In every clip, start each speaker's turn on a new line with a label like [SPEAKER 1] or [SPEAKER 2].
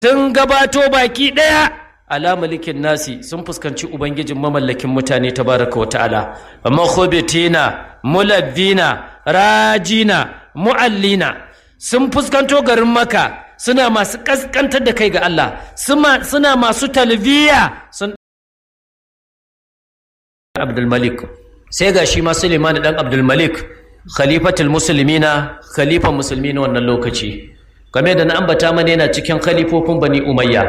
[SPEAKER 1] sun gabato baki ɗaya ala malikin nasi sun fuskanci ubangijin mamallakin mutane tabaraka wa ta'ala amma khobitina mulabbina rajina mu'allina sun fuskanto garin maka suna masu kaskantar da kai ga Allah suna masu talbiya sun Abdul Malik sai ga shi ma Suleiman dan Abdul Malik khalifatul muslimina khalifan musulmi na wannan lokaci game da na ambata mana yana cikin khalifofin Bani Umayya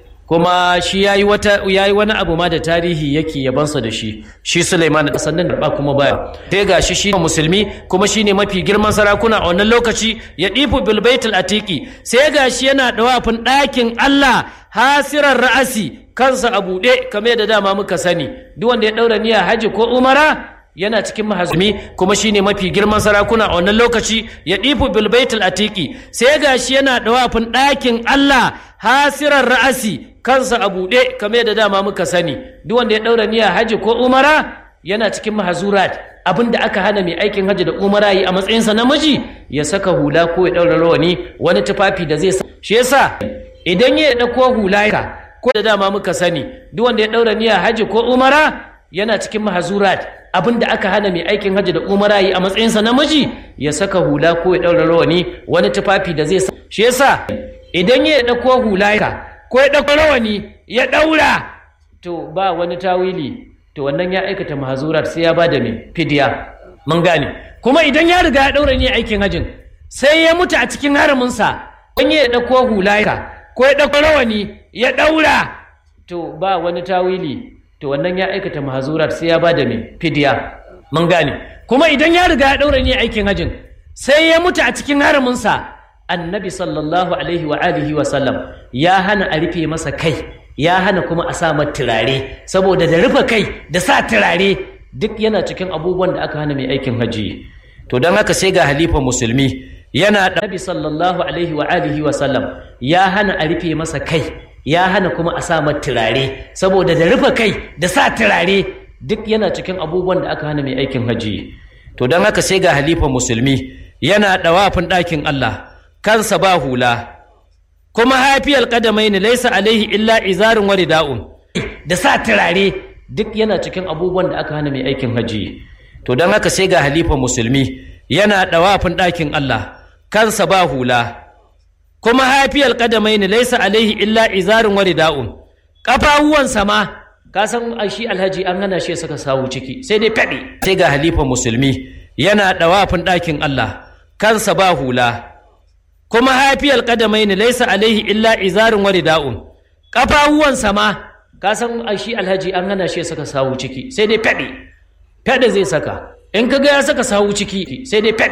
[SPEAKER 1] kuma shi yayi wata yayi wani abu ma da tarihi yake yabansa da shi shi Sulaiman da sannan da ba kuma baya sai gashi shi musulmi kuma shine mafi girman sarakuna a wannan lokaci ya difu bil baitul atiqi sai gashi yana dawafin ɗakin Allah hasirar ra'asi kansa a buɗe kamar da dama muka sani duk wanda ya daura niyya haji ko umara yana cikin mahazumi kuma shine mafi girman sarakuna a wannan lokaci ya difu bil baitul atiqi sai gashi yana dawafin ɗakin Allah hasirar ra'asi kansa a buɗe kamar da dama muka sani duk wanda ya ɗaura niyya haji ko umara yana cikin mahazurat abin da aka hana mai aikin haji da umara yi a matsayinsa namiji ya saka hula ko ya ɗaura rawani wani tufafi da zai sa shi yasa idan ya ɗauko hula ka ko da dama muka sani duk wanda ya ɗaura niyya haji ko umara yana cikin mahazurat abin da aka hana mai aikin haji da umara yi a matsayinsa namiji ya saka hula ko ya ɗaura rawani wani tufafi da zai sa shi yasa idan ya ɗauko hula ka ko ya ɗauko rawani ya ɗaura to ba wani tawili to wannan ya aikata mahazurat sai ya ba da mai fidiya mun gane kuma idan ya riga ya ɗaura ne aikin hajin sai ya mutu a cikin haraminsa don ya ɗauko hula ka ko ya ɗauko rawani ya ɗaura to ba wani tawili to wannan ya aikata mahazurat sai ya ba da mai fidiya mun gane kuma idan ya riga ya ɗaura ne aikin hajin sai ya mutu a cikin haraminsa annabi sallallahu alaihi wa alihi wa sallam ya hana a rufe masa kai ya hana kuma a sa turare saboda da rufe kai da sa turare duk yana cikin abubuwan da aka hana mai aikin haji to don haka sai ga halifa musulmi yana da annabi sallallahu alaihi wa alihi wa sallam ya hana a rufe masa kai ya hana kuma a sa turare saboda da rufe kai da sa turare duk yana cikin abubuwan da aka hana mai aikin haji to don haka sai ga halifa musulmi yana ɗawafin ɗakin Allah kansa ba hula kuma hafiyar kadamai ne laisa alaihi illa izarin wari da'un da sa turare duk yana cikin abubuwan da aka hana mai aikin haji to don haka sai ga halifa musulmi yana ɗawafin ɗakin Allah kansa ba hula kuma hafiyar kadamai ne laisa alaihi illa izarin wari da'un ƙafafuwansa ma ka san shi alhaji an hana shi saka sawu ciki sai dai faɗi sai ga halifa musulmi yana ɗawafin ɗakin Allah kansa ba hula kuma hafiyar kadamai ne laisa alaihi illa izarin wari da'un ƙafafuwansa ma ka san shi alhaji an hana shi saka sawu ciki sai dai faɗi faɗi zai saka in ka ga ya saka sawu ciki sai dai faɗi